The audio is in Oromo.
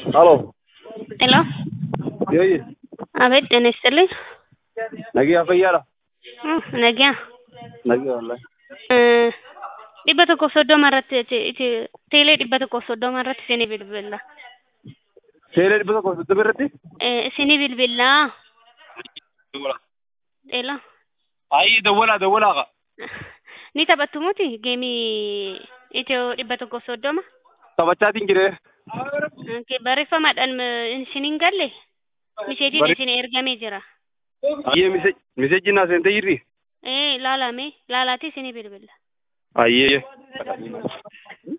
Aló, Hello. ¿sí oye? አቤት ጤና ይስጥልኝ። Nagee fayyaadha? እ ነጊያ Nagee wallahi. እ dhibba tokkoof soddoma irratti iti- iti- teelee dhibba tokkoof soddoma irratti isinii bilbilla. Seelee dhibba tokko soddomi irratti? Eh, isinii bilbillaa dheela Ayi dawwalaa dawwalaa ni taphattu muti geemii itiyoo dhibba tokkoof soddoma taphachaatiin jiree. Okay, barreeffamaadhaan eh, isiniin galle miseejiin Barre- isin ergamee jira. Ayyee miseejjii naa seentee jirri? Eh, laalame laalaati isinii bilbilla. Ayyee.